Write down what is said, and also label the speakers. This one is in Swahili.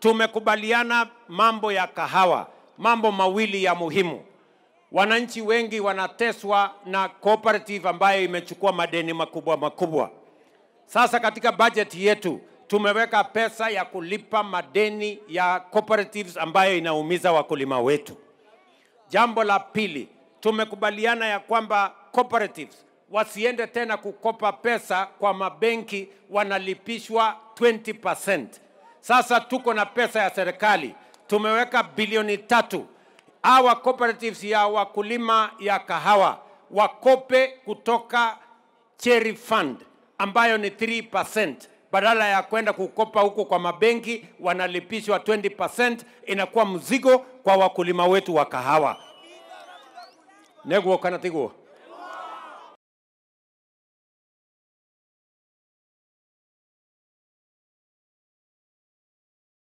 Speaker 1: tumekubaliana mambo ya kahawa, mambo mawili ya muhimu. Wananchi wengi wanateswa na cooperative ambayo imechukua madeni makubwa makubwa. Sasa katika budget yetu tumeweka pesa ya kulipa madeni ya cooperatives ambayo inaumiza wakulima wetu. Jambo la pili, tumekubaliana ya kwamba cooperatives wasiende tena kukopa pesa kwa mabenki, wanalipishwa 20%. Sasa tuko na pesa ya serikali, tumeweka bilioni tatu. Hawa cooperatives ya wakulima ya kahawa wakope kutoka Cherry Fund ambayo ni 3% badala ya kwenda kukopa huko kwa mabenki wanalipishwa 20%, inakuwa mzigo kwa wakulima wetu wa kahawa. Neguo kana tiguo